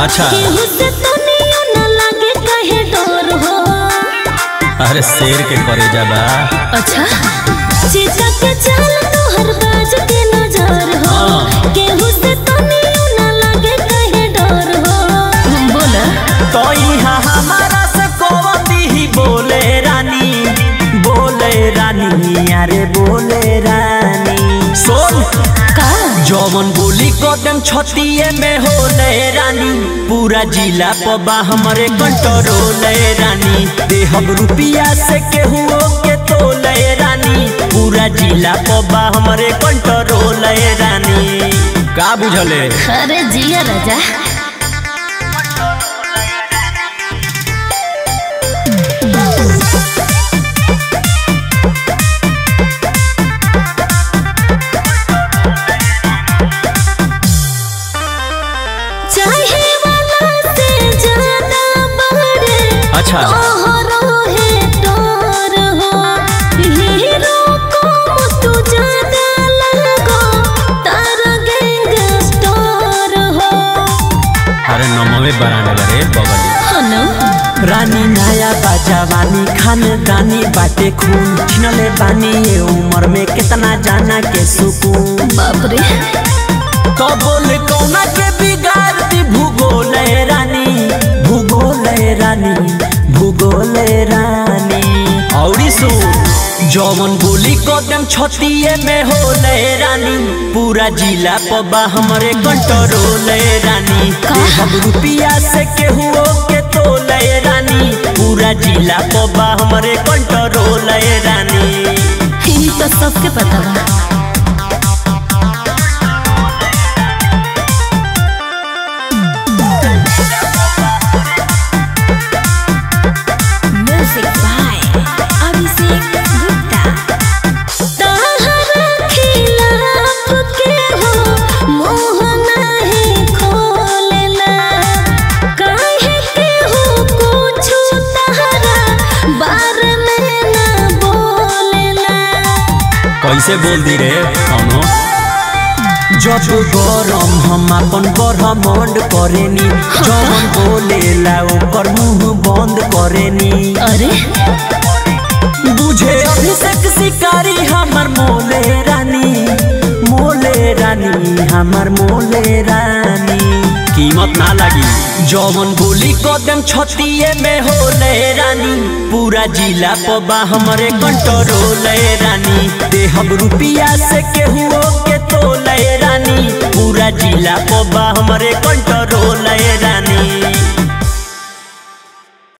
अच्छा केहू से तनियो न लागे कहे डर हो अरे शेर के करेजा बा अच्छा चीता के चाल तोहर बाज के नजर हो हाँ। केहू से तनियो न लागे कहे डर हो बोला तो यहाँ हमारा से कोवती ही बोले रानी बोले रानी अरे बोले रानी सुन का जौवन बोली कदम छतिए में होले रानी पूरा जिला पबा हमारे कंट्रोल रानी देहब रुपिया से केहू के तोले रानी पूरा जिला पबा हमारे कंट्रोल रानी का बुझले अरे जिया राजा चाहे वाला से ज्यादा बढ़े अच्छा तोहरो है डर हो हीरो को तू ज्यादा लगो तारा गैंगस्टर हो अरे नमवे बराने लगे बगली हनु रानी नया बाजावानी खानदानी बाटे खून छिनले बानी ये उम्र में कितना जाना के सुकून बाप रे तो बोल कौना के बिगाड़ दी भूगोल है रानी भूगोल है रानी भूगोल है रानी औरी सुन जौवन बोली कदम छतिए में होले रानी पूरा जिला पबा हमरे कंट्रोल है रानी हम रुपिया से केहू के तोले रानी पूरा जिला पबा हमरे कंट्रोल है रानी ई तो सबके पता बा म्यूजिक बाय अभिषेक गुप्ता ताहरा खिलाफ के हो मोह नहीं खोलेला काहे के हो कुछ ताहरा बारे में ना बोलेला कैसे बोल दी रे कौनो जब गरम हम अपन ब्रह्मांड करेनी जवन बोलेला ओकर मुंह बंद करेनी अरे बुझे अभिषेक शिकारी हमर मोले रानी मोले रानी हमर मोले रानी कीमत ना लगी जवन बोली कदम छतिए में होले रानी पूरा जिला पबा हमरे कंट्रोल रानी देहब रुपिया से केहू के तोले रानी पूरा जिला पबा हमरे कंट्रोल रानी